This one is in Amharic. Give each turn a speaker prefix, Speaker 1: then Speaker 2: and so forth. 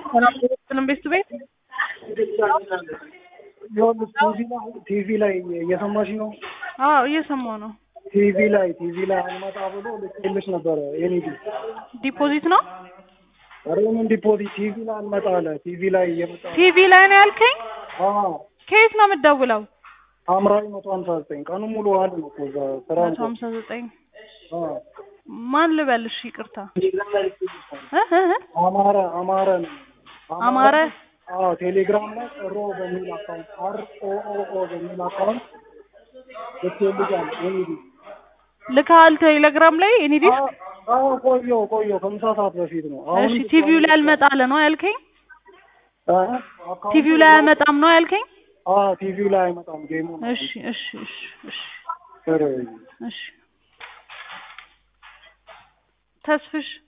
Speaker 1: ሰላም ስለም ቤት ቤት
Speaker 2: ይኸውልሽ ቲቪ ላይ ቲቪ ላይ እየሰማሽ ነው?
Speaker 1: አዎ እየሰማሁ ነው።
Speaker 2: ቲቪ ላይ ቲቪ ላይ አልመጣ ብሎ ልኬልሽ ነበረ የኔ ዲ
Speaker 1: ዲፖዚት ነው
Speaker 2: ኧረ ምን ዲፖዚት ቲቪ ላይ አልመጣ አለ። ቲቪ ላይ እየመጣ
Speaker 1: ቲቪ ላይ ነው ያልከኝ?
Speaker 2: አዎ
Speaker 1: ከየት ነው የምትደውለው?
Speaker 2: ሐምራዊ መቶ ሀምሳ ዘጠኝ ቀኑን ሙሉ ዋል ነው እኮ እዛ ስራ
Speaker 1: መቶ ሀምሳ ዘጠኝ
Speaker 2: አዎ
Speaker 1: ማን ልበልሽ? ይቅርታ እ እ እ
Speaker 2: አማረ አማረ ነው
Speaker 1: አማረ
Speaker 2: አዎ ቴሌግራም ላይ ሮ በሚል አካውንት አር ኦ ኦ ኦ በሚል አካውንት ልኬልሻል የኔ ዲ
Speaker 1: ልካል ቴሌግራም ላይ እኔ ዲስ
Speaker 2: አዎ ቆየው ቆየው ከምሳ ሰዓት በፊት ነው።
Speaker 1: እሺ ቲቪው ላይ አልመጣለ ነው ያልከኝ?
Speaker 2: እ አካውንቱ
Speaker 1: ቲቪው ላይ አልመጣም ነው ያልከኝ?
Speaker 2: አዎ ቲቪው ላይ አይመጣም ጌሙ ነው።
Speaker 1: እሺ እሺ እሺ እሺ
Speaker 2: ኧረ
Speaker 1: እሺ ተስፍሽ